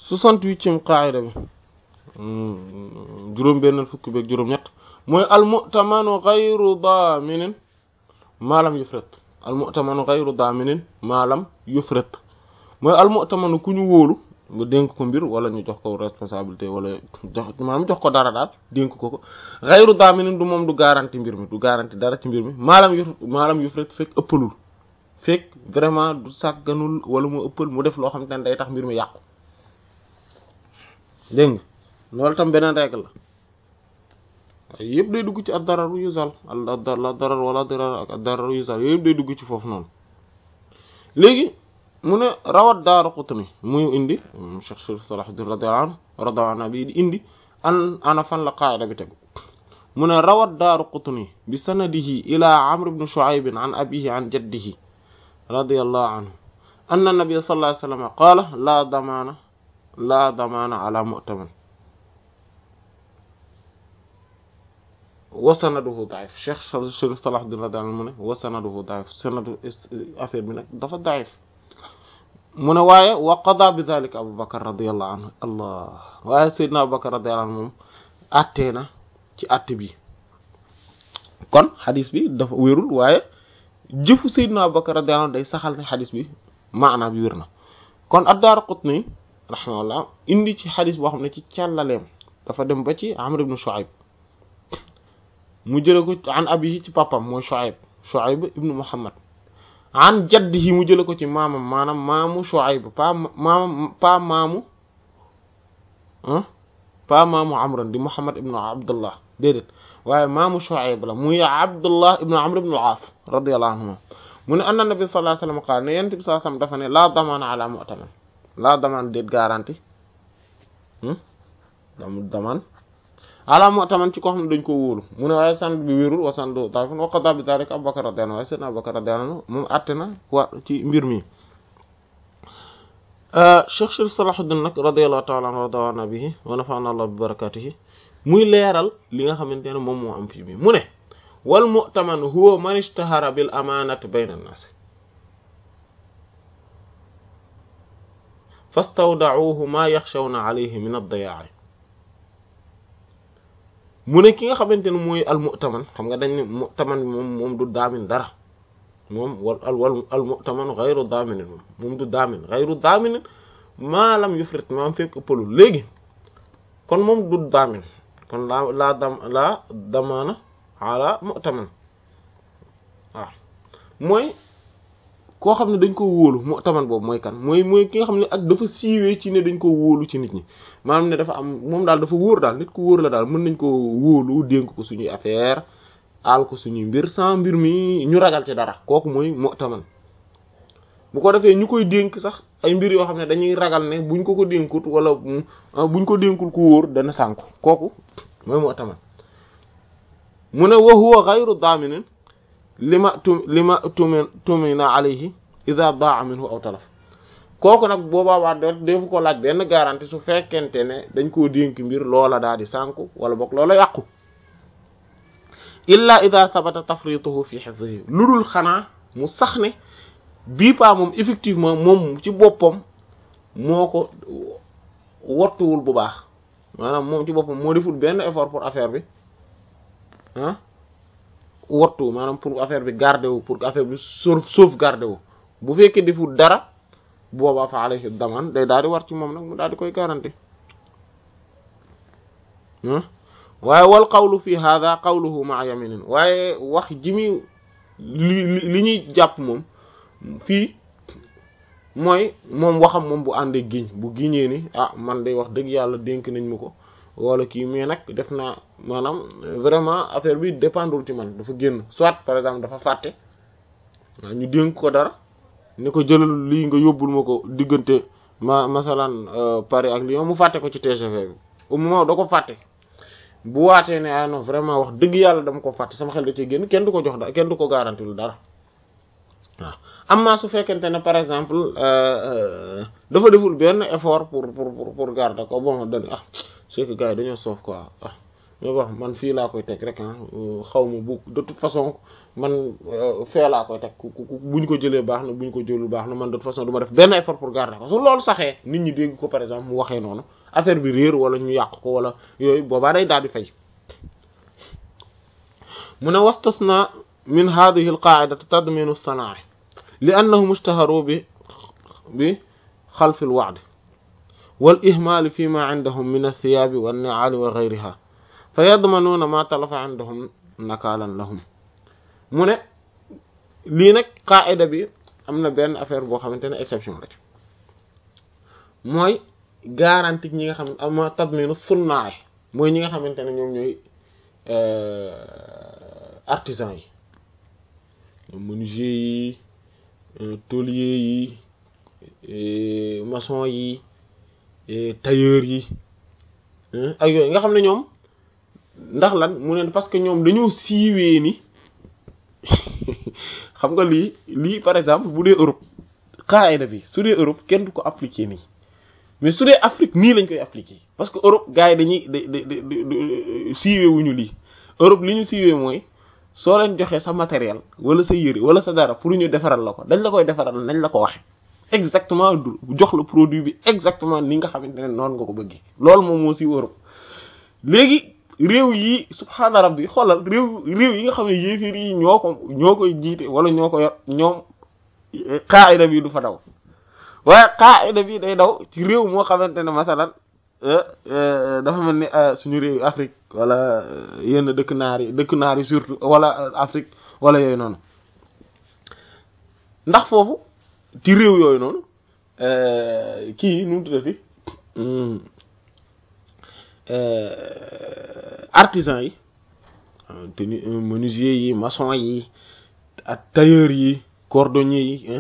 soixante-huitième qaida bi juróom benn fukki beeg juróom ñett mooy almu'tamanu ghayru daaminin maalam yufrit almu'tamanu ghayru daaminin maalam yufrit mooy almu'tamanu ku ñu wóolu nga dénk ko mbir wala ñu jox ko responsabilité wala jox maanaam jox ko dara daal dénk ko ko ghayru daaminin du moom du garanti mbir mi du garanti dara ci mbir mi maalam yu maalam yufrit fekk ëppalul fekk vraiment du sàgganul wala mu ëppal mu def loo xam te ne day tax mbir mi yàqu dégg nga loolu tam beneen règle la waaye yëpp day dugg ci ad dararu yuzal la darar wala darar ak ad dararu yuzal yooyu yëpp day dugg ci foofu noonu léegi mu ne rawat daaru qutni muy indi Cheikh Sharif Salahuddin radiyallahu anhu radiyallahu anhu bi di indi an ana fan la qaida bi tegu mu ne rawat daaru qutni bi sanadihi ila amr ibn shu'ayb an abihi an jaddihi radiyallahu anhu anna nabiyya sallallahu alayhi wasallam qala la damana la damana ala mu'taman wa sanaduhu da'if Cheikh Sharif Salahuddin radiyallahu anhu mu ne wa sanaduhu da'if sanadu affaire bi nag dafa da'if mu ne waaye wa qada bi dhalika Abu Bakr radiyallahu anhu allah waaye Seydina Abu Bakr radiyallahu anhu moom attee na ci att bi kon xadis bi dafa wérul waaye jëfu Seydina Abu Bakr radiyallahu anhu day saxal ne xadis bi maana bi wér na kon ad-Daraqutni rahimahullah indi ci xadis boo xam ne ci càllaleem dafa dem ba ci Amr ibn Shu'ayb mu jële ko an abihi ci papam mooy Shu'ayb Shu'ayb ibn Muhammad an jaddihi mu jële ko ci maamam maanaam maamu Shu'ayb pa maamam pa maamu pa maamu Amr di Muhammad ibn Abdullah déedéet waaye maamu Shu'ayb la muy Abdullah ibn Amr ibn al-As radiyallahu anhuma mu ne anna nabi sallallahu alayhi wasallam qaala ne yent bi sallallahu alayhi wasallam dafa ne laa damaana ala mu'taman laa damaan déet garanti dam damaan ala mu'taman ci koo xam ne dañ ko wóolu mu ne waaye sant bi wérul wa sant da'if wa qada bi dhalika Abu Bakr radiyallahu anhu waaye seydna Abu Bakr radiyallahu anhu moom àtte na wa ci mbir mi Cheikh Sharif Salahuddin nag radiyallahu ta'ala anhu wa nabihi wa nafa'ana Allah bi barakatihi muy leeral li nga xamante ne moom moo am fii bi mu ne wal mu'taman huwa man ishtahara bil amanati bayna an-nas fastawda'uhu ma yakhshawna alayhi min ad-daya'i mu ne ki nga xamante ne mooy al mu'taman xam nga dañ ne mu'taman bi moom moom du daamin dara moom wal al wal al mu'taman ghayru daaminin moom moom du daamin ghayru daaminin maa lam yufrit maam fekk ëppalul léegi kon moom du daamin kon laa laa dam laa damaana ala mu'taman waaw mooy koo xam ne dañ ko wóolu mu'taman boobu mooy kan mooy mooy ki nga xam ne ak dafa siiwee ci ne dañ ko wóolu ci nit ñi maanaam ne dafa am moom daal dafa wóor daal nit ku wóor la daal mën nañ ko wóolu dénk ko suñuy affaire aal ko suñuy mbir sans mbir mi ñu ragal ci dara kooku mooy mu'taman bu ko defee ñu koy dénk sax ay mbir yoo xam ne dañuy ragal ne buñ ko ko dénkut wala buñ ko dénkul ku wóor dana sànku kooku mooy mu'taman mu ne wa huwa ghayru daaminin lima tu lima tumi tumina alayhi idha daa minhu aw talaf kooku nag boobaa waa do defu ko laaj benn garantie su fekkente ne dañ koo dénk mbir loola daal di sànku wala boog loola yàqu illa idha sabata tafrituhu fi hifzihi lu dul xanaa mu sax ne bii paa moom effectivement moom ci boppam moo ko wattuwul bu baax maanaam moom ci boppam moo deful benn effort pour affaire bi ah wattu maanaam pour affaire bi garder wu pour affaire bi sauve sauvegarder wu bu fekkee deful dara boobaa fa alayhi daman day daal di war ci moom nag mu daal di koy garanti waaye wal qawlu fi hadha qawluhu ma'a yaminin waaye wax ji mi li li ñuy jàpp moom fii mooy moom waxam moom bu àndee giñ bu giñee ni ah man day wax dëgg yàlla dénk nañ ma ko wala kii mais nag def naa maanaam vraiment affaire bi dépendul ci man dafa génn soit par exemple dafa fàtte waaw ñu dénk ko dara ni ko jëlal lii nga yóbbul ma ko diggante ma masalan Paris ak Lyon mu fàtte ko ci TGV bi au moment da ko fàtte bu waatee ne ah non vraiment wax dëgg yàlla dama ko fàtte sama xel da cee génn kenn du ko jox dara kenn du ko garanti lu dara waaw amma su fekkente ne par exemple dafa deful benn effort pour pour pour garder ko bon dañ ah c'est que gars yi dañoo soof quoi ah mais wax man fii laa koy teg rek ah xaw ma bu de toute façon man fee laa koy teg ku bu ñu ko jëlee baax na bu ñu ko jëlul baax na man de toute façon du ma def benn effort pour garder ko su loolu saxee nit ñi dégg ko par exemple mu waxee noonu affaire bi réer wala ñu yàq ko wala yooyu boobaa day daal di fay mu ne wastasna min hadhihi al qa'idati tadminu as-sana'i li annahum ishtaharu bi bi xalf al wa'd wal ihmal fi ma 'indahum min ath-thiyab wan ni'al wa ghayriha fa yadmanuna ma talafa 'indahum nakalan lahum mu ne lii nag qaa'ida bi am na benn affaire boo xamante ne exception la ci mooy garantie ñi nga xam ne ama tadminu sunnaay mooy ñi nga xamante ne ñoom ñooy artisan yi ñoom menuisier yi tôlier yi maçon yi tailleur yi ak yooyu nga xam ne ñoom ndax lan mu ne parce que ñoom dañoo siiwee ni xam nga lii lii par exemple bu dee Europe qaida bi su dee Europe kenn du ko appliquer nii mais su dee Afrique nii lañ koy appliquer parce que Europe gars yi dañuy da da siiwee wuñu lii Europe li ñu siiwee mooy soo leen joxee sa matériel wala sa yëre wala sa dara pour ñu defaral la ko dañ la koy defaral nañ la ko waxe exactement du jox la produit bi exactement ni nga xamante ne noonu nga ko bëggee loolu moom moo siiw Europe léegi réew yi subhaana rabbi xoolal réew réew yi nga xam ne yéefir yi ñoo ko ñoo koy jiite wala ñoo ko yor ñoom qaida bi du fa daw waaye qaida bi day daw ci réew moo xamante ne masalan dafa mel ni suñu réew Afrique wala yenn dëkk naar yi dëkk naar yi surtout wala Afrique wala yooyu noonu ndax foofu ci réew yooyu noonu kii nu mu tuddati artisan yi te ni menuisier yi maçon yi ak tailleur yi cordonnier yi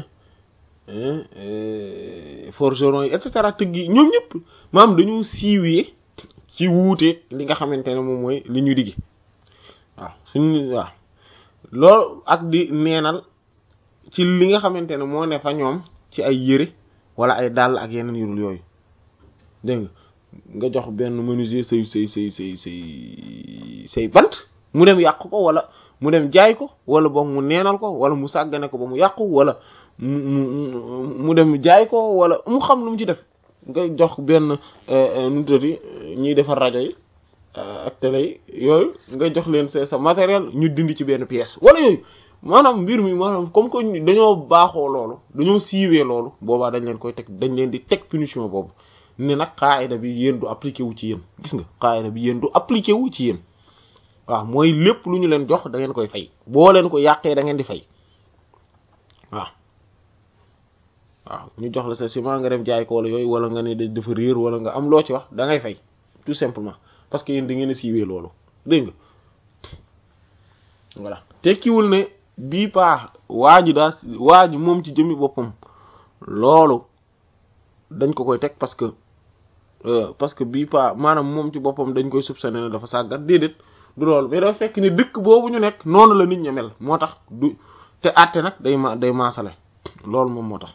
forgeron yi et cetera tëgg yi ñoom ñëpp maam dañoo siiwee ci wuute li nga xamante ne moom mooy li ñu diggi waaw suñu waaw loolu ak di neenal ci li nga xamante ne moo ne fa ñoom ci ay yëre wala ay dàll ak yeneen yurul yooyu dégg nga nga jox benn menuisier say say say say say say bant mu dem yàq ko wala mu dem jaay ko wala boog mu neenal ko wala mu sàggane ko ba mu yàqu wala mu mu mu dem jaay ko wala mu xam lu mu ci def nga jox benn nu tuddati ñuy defar rajo yi ak télé yi yooyu nga jox leen sa sa matériel ñu dindi ci benn pièce wala yooyu maanaam mbir mi maanaam comme que dañoo baaxoo loolu dañoo siiwee loolu boobaa dañ leen koy teg dañ leen di teg punition boobu ne nag qaida bi yéen du appliqué wu ci yéen gis nga qaida bi yéen du appliqué wu ci yéen waaw mooy lépp lu ñu leen jox da ngeen koy fay boo leen ko yàqee da ngeen di fay waaw waaw ñu jox la sa ciment nga dem jaay ko wala yooyu wala nga ne dafa réer wala nga am loo ci wax da ngay fay tout simplement parce que yéen da ngeen a siiwee loolu dégg nga voilà tekkiwul ne bii paax waa ji daa waa ji moom ci jëmmi boppam loolu dañ ko koy teg parce que parce que bii pa maanaam moom ci boppam dañ koy soupçonner ne dafa sàggat déedéet du loolu mais dafa fekk ni dëkk boobu ñu nekk noonu la nit ña mel moo tax du te àtte nag day ma day maasale loolu moom moo tax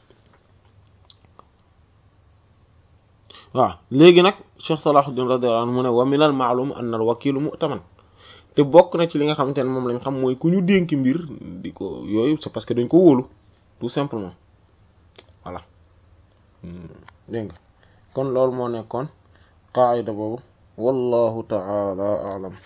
waaw léegi nag Cheikh Salahuddin radiyallahu anhu mu ne wa minal ma'lum anna al wakilu mu'taman te bokk na ci li nga xamante ne moom lañ xam mooy ku ñu dénk mbir di ko yooyu c'est parce que dañ ko wóolu tout simplement voilà dégg nga kon loolu moo nekkoon qaayida boobu wallahu ta'ala a'lam